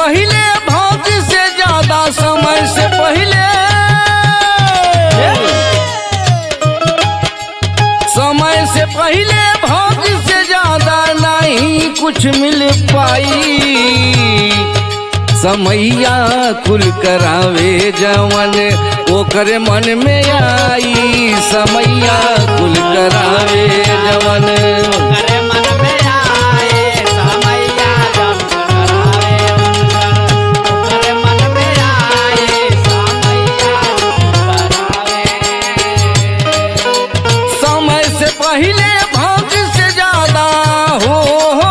पहले भाग्य से ज्यादा समय से पहले समय से पहले भाग्य से ज्यादा नहीं कुछ मिल पाई समैया कुल करावे जवन ओकर मन में आई समैया कुल करावे जवन करे मन में आए समैया जब करावे उनकर करे मन में आए समैया करावे समय से पहले भाग्य से ज्यादा हो, हो,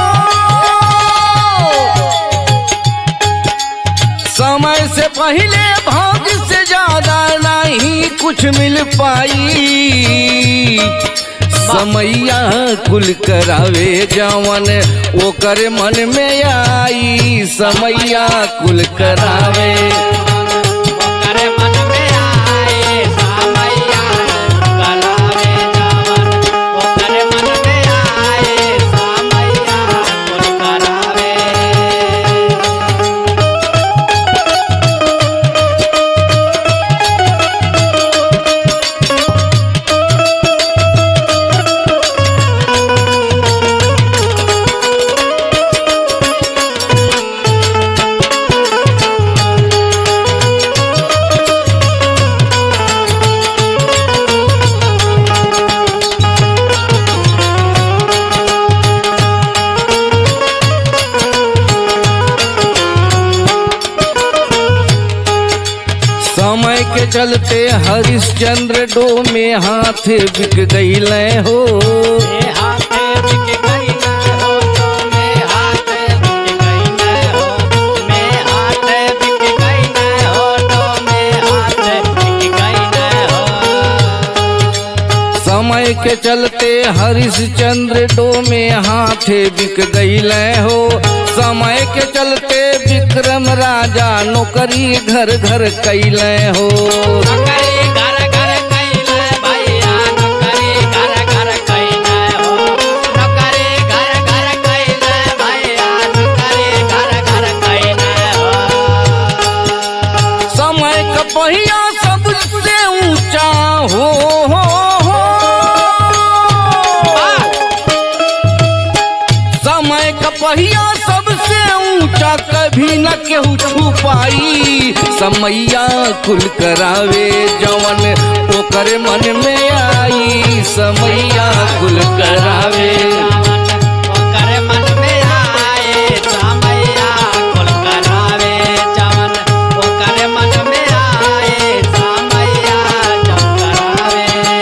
हो। समय से पहले भाग्य से ज्यादा नहीं कुछ मिल पाई समैया कुल करावे जवन ओकर मन में आई समैया कुल करावे करे मन में आए समैया करावे जवन करे मन में आए समैया करावे समय के चलते हरिश्चंद्र डो में हाथ बिक गईले हो मे हाथे बिक गई न हो तो मे हाथे बिक गई न हो मे हाथे बिक गई न हो तो मे हाथे बिक गई न हो समय के चलते हरिश्चंद्र डो में हाथ बिक गईले हो समय के चलते विक्रम राजा नौकरी घर घर कैले हो नौकरी घर घर कैले भैया नौकरी घर घर कैले हो नौकरी घर घर कैले भैया नौकरी घर घर कैले हो समय का पहिया सबसे ऊंचा हो, हो, हो। समय का पहिया सबसे ऊंचा कभी न केहू छू पाई समैया कुल करावे जवन ओकर मन में आई समैया कुल करावे ओकर मन में आए समैया कुल करावे जवन ओकर मन में आए समैया जब करावे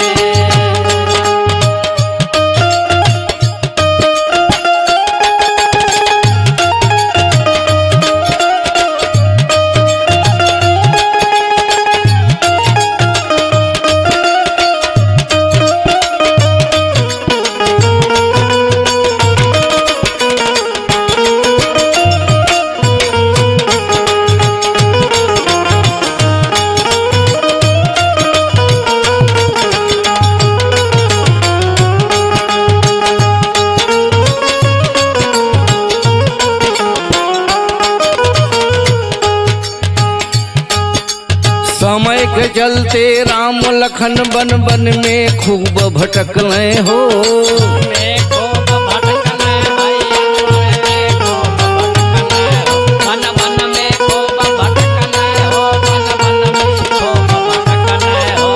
समय के चलते राम लखन बन बन में खूब भटकले हो में खूब भटकने भैया में खूब भटकने हो मन मन में खूब भटकने हो मन मन में खूब भटकने हो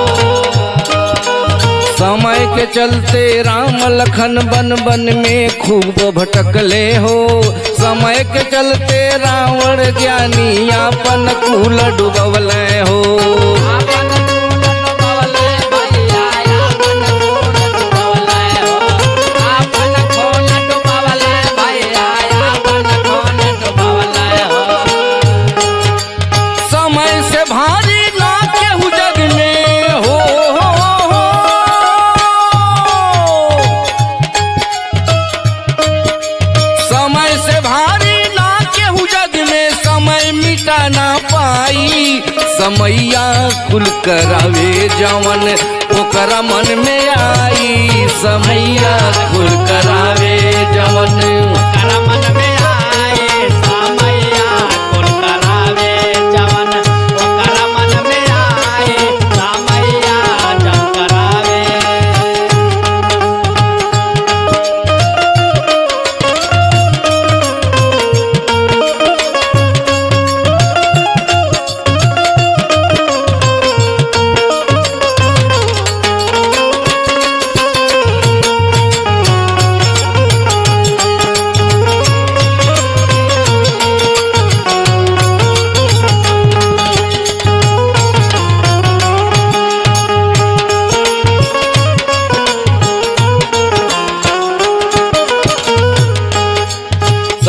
समय के चलते राम लखन बन बन में खूब भटकले हो समय के चलते रावण ज्ञानी अपन कुल डुबवले हो आपन कूल डुबवले भैया आपन कूल डुबवले हो आपन कूल डुबवले भैया आपन कूल डुबवले हो समय से भारी ना केहू जग में हो, हो, हो। समय से भारी ना केहू जग में समय मिटा ना पाई समैया कुल करावे जवन ओकरा मन में आई समैया कुल करावे जवन कर मन में आए समैया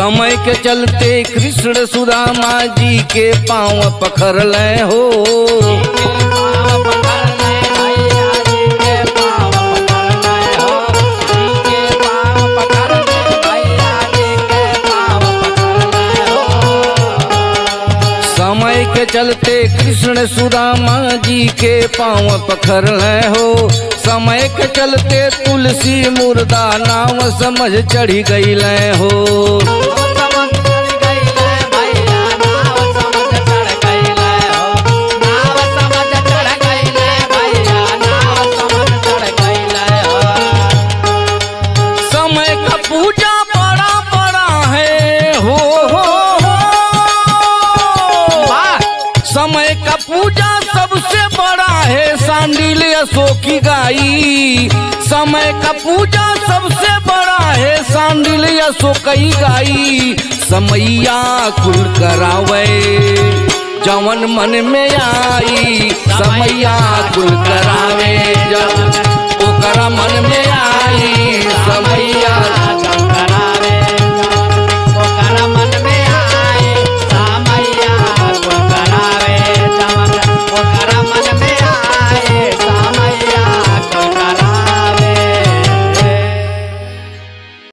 समय के चलते कृष्ण सुदामा जी के पाँव पखर ले हो पाँव पकड़ने भैया जी के पाँव पकड़ने हो जी के पाँव पकड़ने भैया जी के पाँव पकड़ने हो समय के चलते कृष्ण सुदामा जी के पाँव पखर ले हो समय के चलते तुलसी मुर्दा नाम समझ चढ़ी गई ले हो समझ चढ़ गईले भैया नाव समझ चढ़ गईले हो नाव समझ चढ़ गईले भैया नाव समझ चढ़ गईले हो समय का पूजा बड़ा बड़ा है हो हो हो वाह समय का पूजा सबसे बड़ा है सांडिल अशोक की गाई समय का पूजा सबसे बड़ा है सांडिल अशोक की गाई समैया कुल करावे जवन मन में आई समैया कुल करावे जवन ओकरा मन में आई